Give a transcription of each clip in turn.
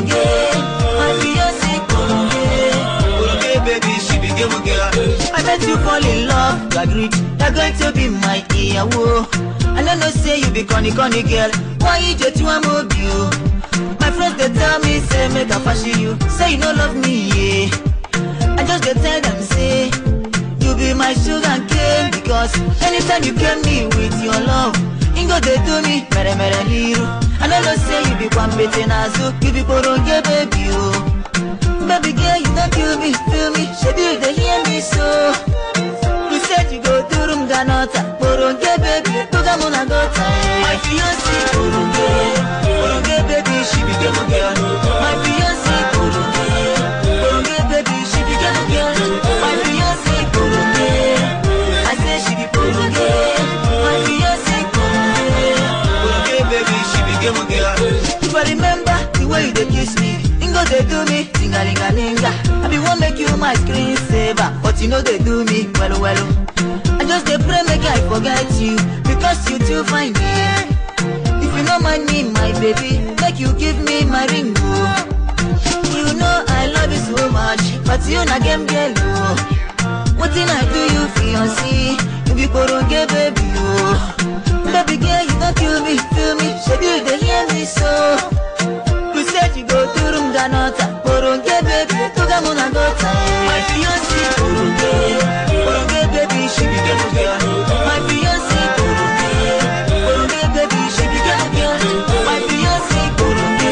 Koronge, my fiancé Koronge. Koronge baby, she be game girl. I met you fall in love, you agreed You're going to be my ìyàwó I no know say you be corny corny girl Why you just want move you? My friends they tell me say make I fashion you Say you no love me, yeah I just dey tell them say You be my sugar cane Because anytime you came me with your love Ingo dey do me mere mere liru I no know say you be kwambete nazu You be koronge baby oh Baby girl, you don't kill me, feel me. Should you they hear me so? You said you go to room ganota, Boronge baby, Toga muna gota. My fiancé, Boronge, Boronge baby, she be game girl. My fiancé, Boronge, Boronge baby, she be game girl. My fiancé, Boronge, I say she be Boronge. My fiancé, Boronge. Koronge baby, she be game girl. If I remember the way you dey kiss me, Ingo dey do me tingalingalinga. I be wan make you my screen saver, but you know dey do me well well. I just dey pray make I forget you because you too fine me. If you no mind me, my baby, make you give me my ring. Oh. You know I love you so much, but you na game girl. Oh. Wetin I do you fiancé, you be koronge baby. Oh. Baby girl, you don't kill me, feel me, should you dey hear me so? You said you go to room ganota, koronge baby, toga muna gota. My fiancé, koronge, koronge baby, she be game girl. My fiancé, koronge, koronge baby, she be game girl. My fiancé, koronge,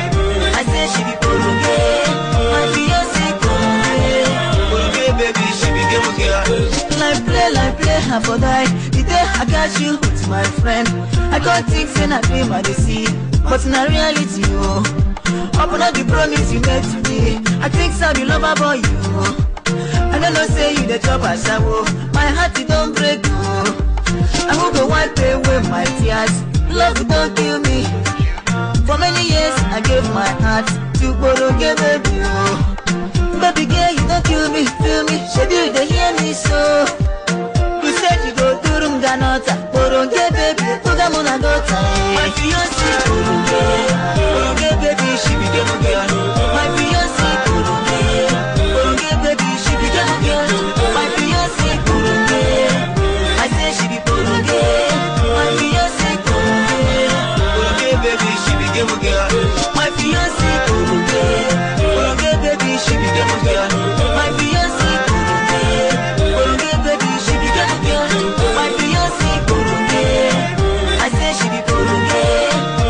I say she be koronge. My fiancé, koronge. Koronge baby, she be game girl. Like play, like play, I for die. The day I got you with my friend, I can't think say na dream I dey see, but na reality oh. Open up the promise you made to me. I think so be lover boy you. I don't know say you the chop a shower. My heart it don't break oh. I will go wipe away my tears. Love don't kill me. For many years I gave my heart to Boronge baby oh. Baby girl, you don't kill me, feel me. Should you they hear me so? You said you go to room ganota, Boronge baby, Toga muna gota. My fiancé, Boronge, Boronge baby, she be game girl. My fiancé, Boronge, Boronge baby, she be game girl. My fiancé, Boronge, I say she be Boronge. My fiancé, Boronge. Koronge baby, she be game girl. My fiancé Koronge Koronge baby she be game girl My fiancé Koronge Koronge baby she be game girl My fiancé Koronge I say she be Koronge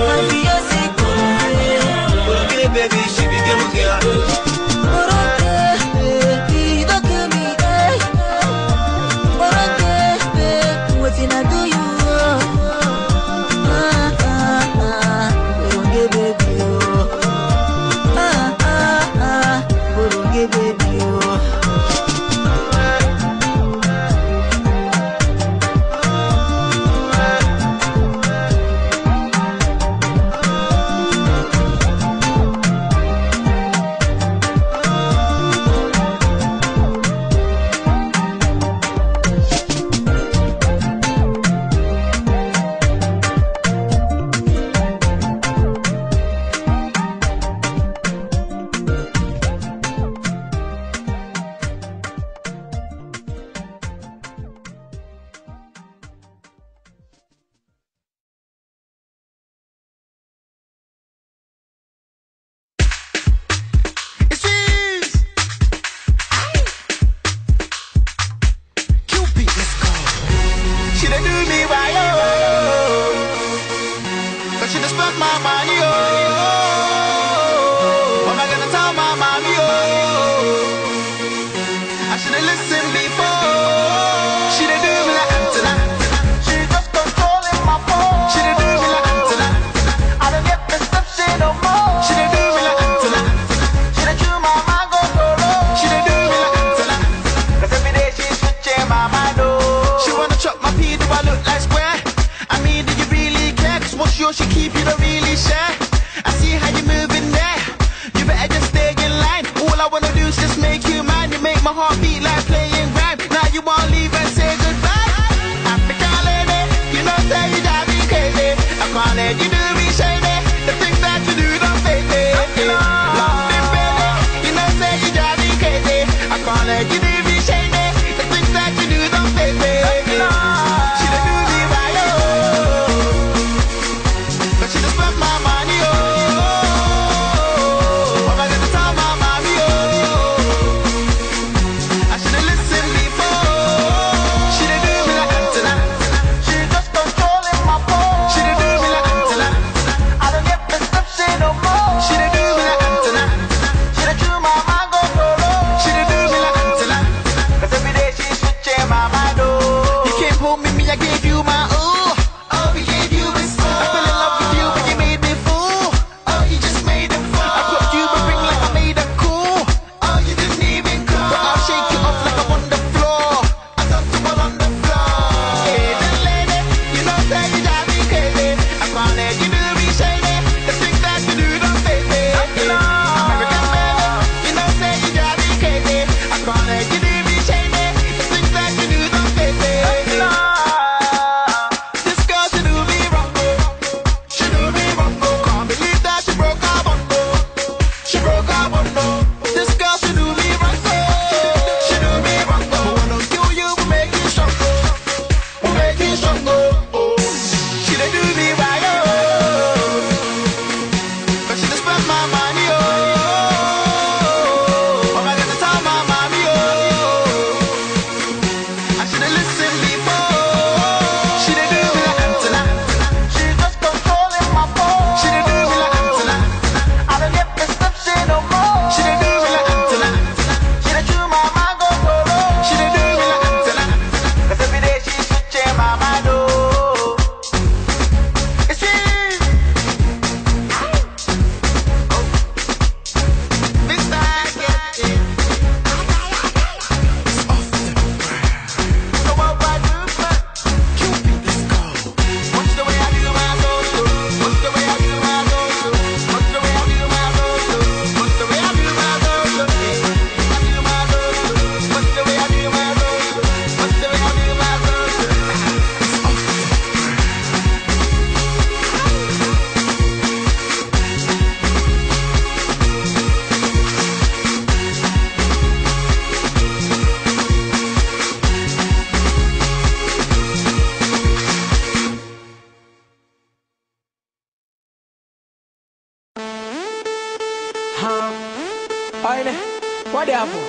Huh? Oine, what the apple?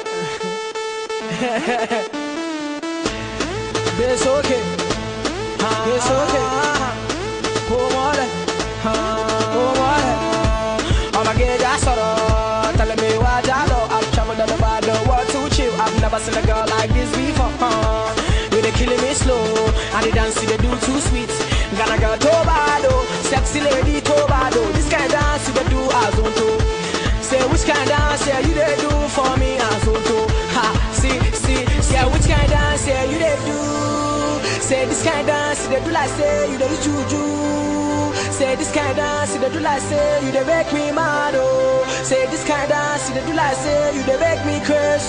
It's okay. It's okay. Come on. Come on. Oh my god, that's all. Telling me what I know. I've traveled all over the world to chill. I've never seen a girl like this before. Huh? You they killing me slow. And the dance they do too sweet. Gonna girl Tobado. Sexy lady Tobado. This kind of dance they do as on to. Say which kind of dance yeah, you they do for me as on to. Ha, see, see, say which kind of dance yeah, you they do. Say this kind of dance they do like say you they do juju. Say this kind of dance they do like say you they make me mad oh. Say this kind of dance they do like say you they make me curse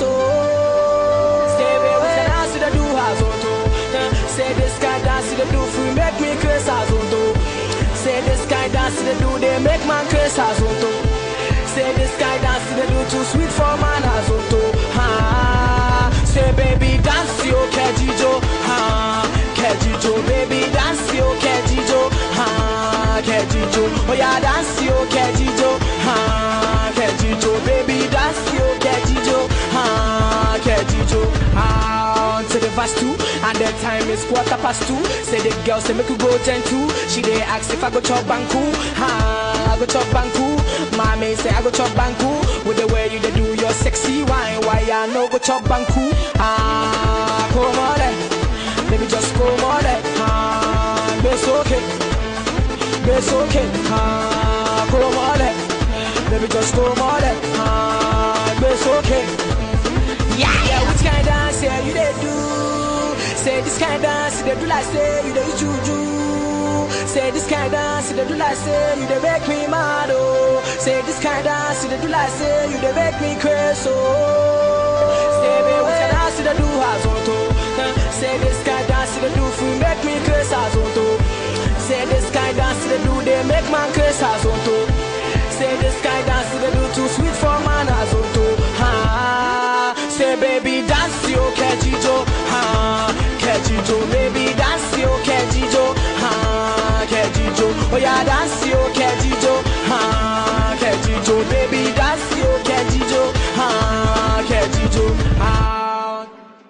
oh. Say baby which kind of dance they do as on to. Eh, Say this kind of dance they do for make me curse as on to. Say this kind of dance they do they make man curse as on to. Say this kind of dance they do too sweet for man as on to. Ha. Say baby dance yo kejijo. Ha. Kejijo baby dance yo kejijo. Ha. Kejijo. Oh yeah dance yo kejijo. Ha. Kejijo baby dance yo kejijo. Ha. Kejijo. Ah, on to the verse two, and the time is quarter past two. Say the girl say make you go ten two. She dey ask if I go chop banku. Ha, I go chop banku. Mommy say I go chop banku. With the way you dey do your sexy wine, why I no go chop banku? Ah, come on, eh. baby just come on, eh. ah, it's okay, it's okay. Ah, come on, eh. baby just come on, eh. ah, it's okay. Yeah, yeah, which kind of dance yeah, you they do? Say this kind of dance they do like say you they juju. Say this kind of dance they do like say you they make me mad oh. Say this kind of dance they do like say you they make me crazy oh. Say baby, which kind of dance they do as on to? Eh, Say this kind of dance they do for make me crazy as on to. Say this kind of dance they do they make man crazy as on to. Say this kind of dance they do too sweet for man as on to. Ha. Say baby dance yo kejijo. Ha. Kejijo baby dance yo kejijo. Ha. Kejijo. Oh yeah dance yo kejijo. Ha. Kejijo baby dance yo kejijo. Ha. Kejijo. Ha.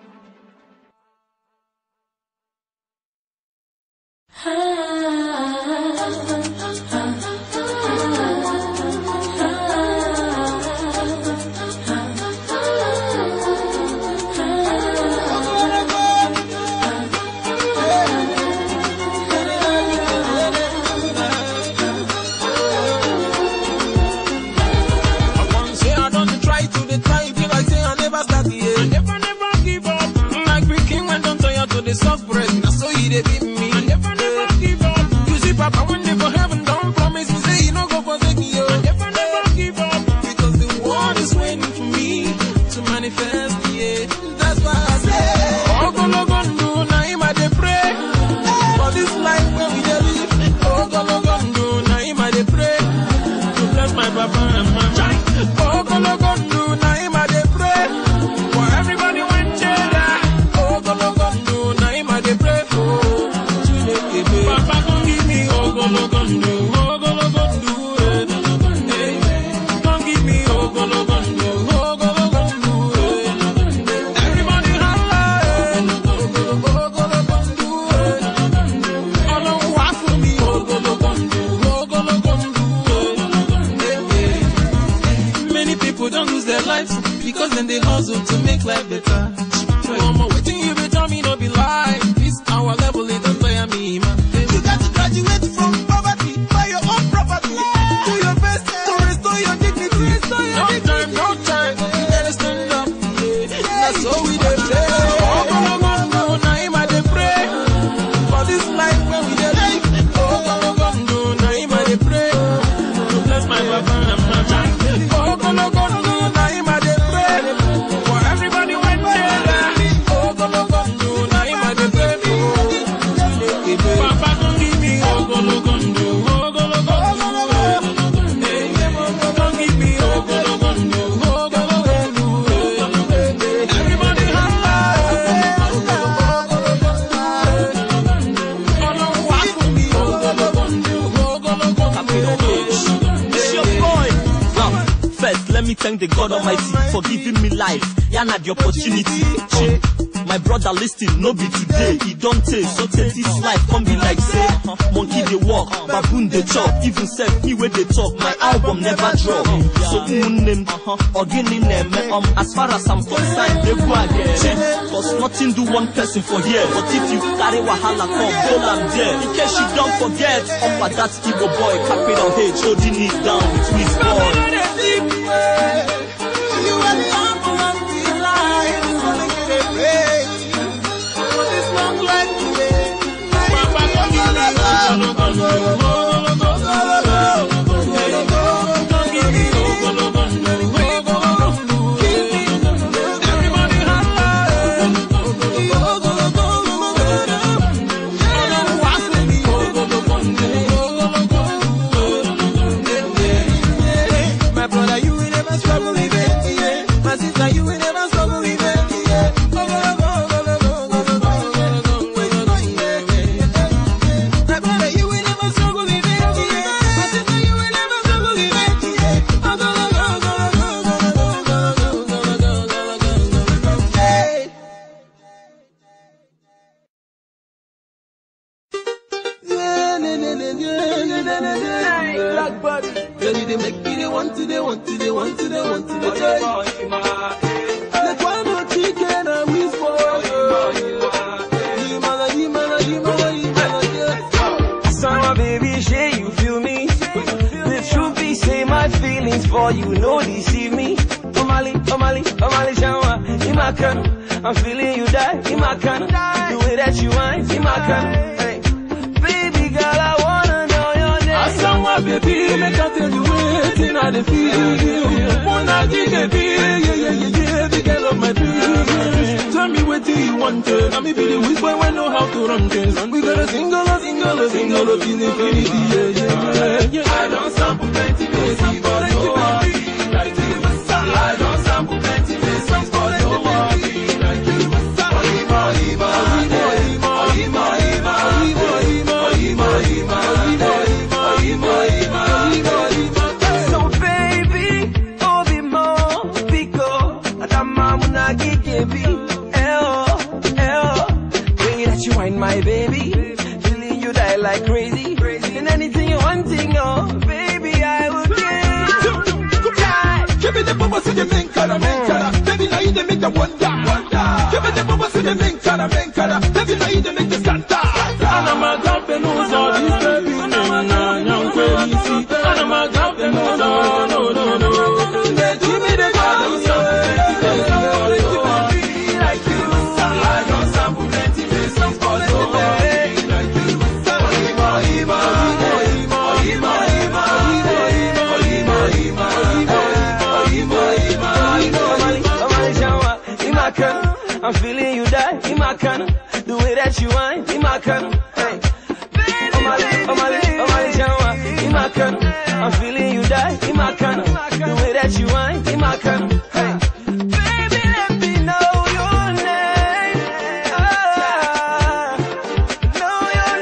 I want say I don't try to the try feel like say I never start yeah. I never never give up. Like we king when don't turn you to the soft bread. Now so he dey beat me. I never never give up. You see Papa when they for heaven don't promise me say he no go forsake me. yo. I never never give up. Because the world is waiting for me to manifest yeah. That's why I say Ogologondo na him I dey pray. For this life where we dey live. Ogologondo na him I dey pray to bless my papa and mama. Ogologondo na him I dey pray for everybody when cheddar. Ogologondo na him I dey pray for. Chineke babe. Papa come give me ogologondo, ogologondo, eh. Eh. Come give me ogologondo, ogologondo, eh. Everybody holla, eh. Ogologondo, eh. Ọlọ́run wá fún mi ogologondo, ogologondo, eh. Eh. Many people don't lose their lives because then they hustle to make life better. Mama, waiting you be tell me no be lie. This our level it don't tire me, man. You got to graduate from poverty, buy your own property. Do your best to restore your dignity. no time, no time. You gotta stand up. Yeah. That's all we dey play. Ogologondo, na him I dey pray for this life when we dey live. Ogologondo, na him I dey pray to bless my papa and mama. Ogologondo, na him I dey pray for everybody when they die. Ogologondo, na him I dey pray for. first, let me thank the God Almighty for giving me life. Yeah, na the opportunity. Chi. My brother listen, no be today. He don't take, so take this life, come be like say, monkey they walk, baboon they chop, even self he where they talk. My album never drop. So name, organic name, um, as far as I'm concerned, they go again. Cause nothing do one person for here, but if you carry wahala come, hold am there. In case you don't forget, up at that Igbo boy, capital H, holding it down with his boy. My brother, you will never struggle with it, yeah. My sister, you will never struggle with it, yeah. Go, go, go, go, go, go, go, go, go, go, go, go, yeah, yeah. My brother, you will never struggle with it, yeah. My sister, you will never struggle with it, yeah. Go, go, go, go, go, go, go, go, go, go, go, go, go, go, go, go, yeah. Yeah, na, na, na, na, na, na, na, na. Blackbird. Girl, you dey make me dey want to, dey want to, dey want to, dey want to, dey try. Like one more chicken and whisper. Yimala, yimala, yimala, yimala, yeah. Summer baby, shey you feel me? The truth be say my feelings for you no deceive me. Omali, Omali, Omali Shawa, Imakan. I'm feeling you die, Imakan. The way that you whine, Imakan. Hey. Baby girl, I wanna know your name. Asanwa baby, make I tell you wetin I dey feel. Wanna give a feel, yeah, yeah, yeah, yeah, the girl of my dreams. Tell me wetin you want, eh? Now me be the whiz boy when know how to run things. And we got a single, a single, a single, a till infinity, yeah, yeah, yeah, yeah. I don't sample plenty places, but no one be like you. I don't sample plenty places, but no one be like you. Ohima, ohima, ohima, ohima, ohima, ohima, ohima, ohima, ohima, ohima, ohima, ohima, ohima. So baby, obi mo pico, adama muna gikebi, eo, eo. Way that you whine my baby, feeling you die like crazy, and anything you wanting, oh baby I will give. Die. Give me the bubble, see the main color, main color. Baby, now you they make the wonder, wonder. Give me the bubble, see the main color, main color. Baby, now you they make the Santa. And I'm a grab the nose of this baby, na na young crazy. And I'm a grab the nose of no no no. Give me the bubble, like you. I don't sample plenty places, but no one like you. Ohima, ohima, ohima, ohima, ohima, ohima, ohima, ohima, ohima, ohima, Omali, Omali Shawa, Imakan. I'm feeling you die, Imakan. The way that you whine, Imakan. Hey. Omali, Omali, Omali Shawa, Imakan. I'm feeling you die, Imakan. The way that you whine, Imakan. Hey. Baby, let me know your name. Ah, know your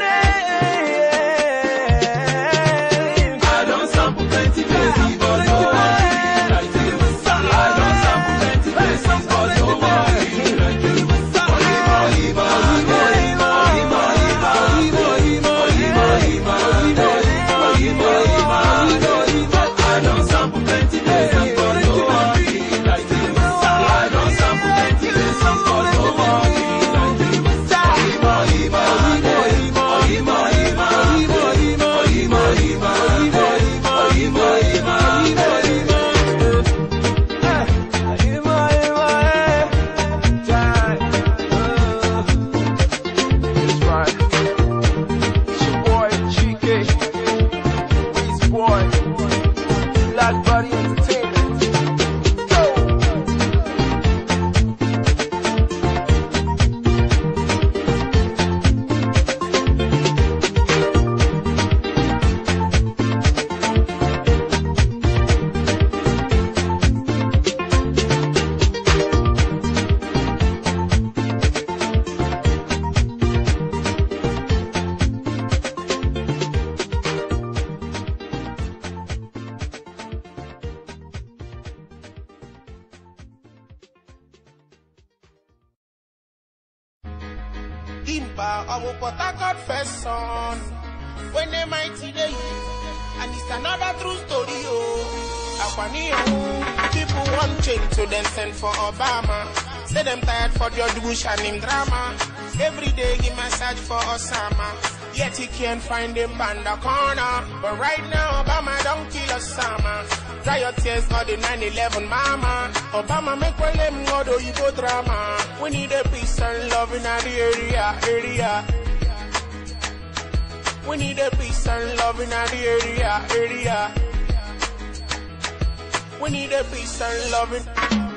name. I don't sample plenty places, but no one like you. I don't sample plenty places, but no one like you. Ohima, ohima, ohima, ohima, ohima, ohima, ohima, ohima, ohima, ohima, ohima, ohima. I don't sample plenty places, but no one like Limpa, our Port Harcourt first son. When they mighty day, and it's another true story, oh. Akwani, oh. People want change, so then send for Obama. Say them tired for George Bush and him drama. Every day he massage for Osama. Yet he can't find him on the corner. But right now, Obama don't kill Osama. Dry your tears for the 9-11 mama. Obama make well them go do you go drama. We need a peace and love in the area, area. We need a peace and love in the area, area. We need a peace and love in